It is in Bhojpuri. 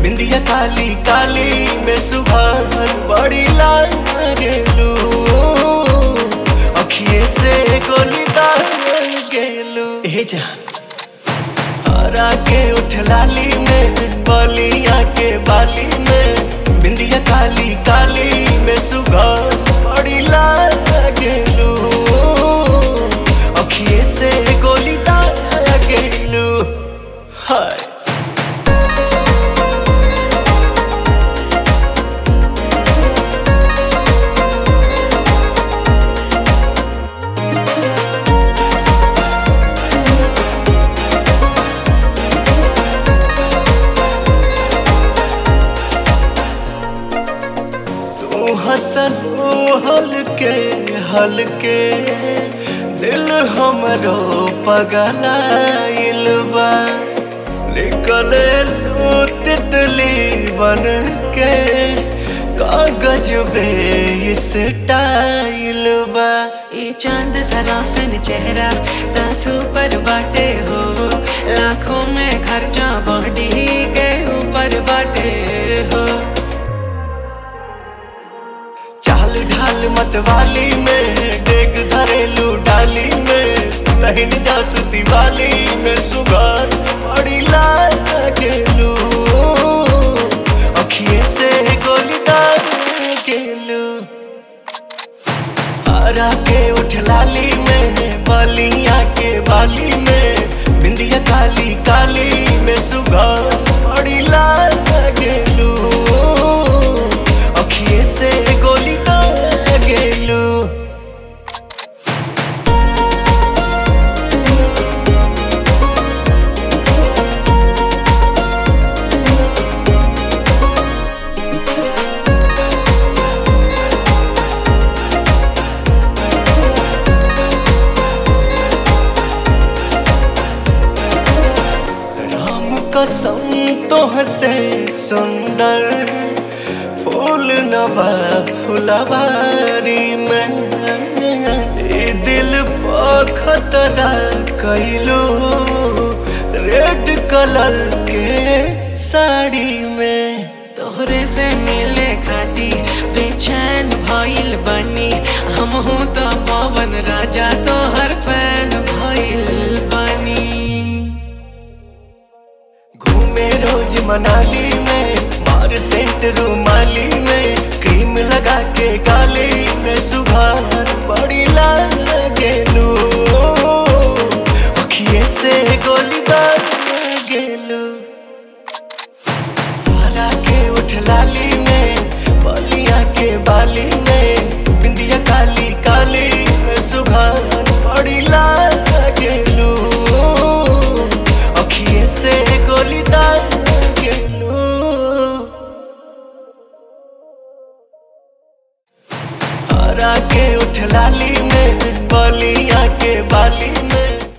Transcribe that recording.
बिंदिया काली काली में सुघर बड़ी लाल गेलू अखिए से गोली दाल गेलू ए जा हरा के उठ लाली में बलिया के बाली में बिंदिया काली काली में सुघर बड़ी लाल गेलू अखिए से गोली दाल गेलू हाय तू हसन हलके हलके दिल हमरो पगलाइल बा निकले लू तितली बन के कागज बे इस टाइल बा ये चांद सरासन चेहरा तासू पर बाटे हो लाखों में खर्चा बॉडी के ऊपर बाटे हो चाल ढाल मतवाली में डेग धरेलू डाली में लहिन जासती वाली में सुगार बड़ी लाल गेलू अखिए से गोली दार गेलू हरा के उठ लाली में बलिया के बाली में बिंदिया काली काली में सुगार बड़ी लाल गेलू अखिए से गोली दार गेलू राम कसम तो हसे सुंदर फूल नबा फुलवारी में ए दिल पर खतरा कैलू रेड कलर के साड़ी में तोहरे से मिले खाती बेचैन भइल बनी हम हूँ तो पवन राजा तोहर फैन भइल बनी घूमे रोज मनाली में मार सेंट रूमाली में क्रीम लगा के गाली में सुघार बड़ी लाल गेलू अखिए से गोली दार गेलू हरा के उठ लाली में बलिया के बाली में बिंदिया काली काली में सुघार बड़ी लाल गेलू अखिए से गोली दार गेलू हरा के उठ लाली में बलिया के बाली में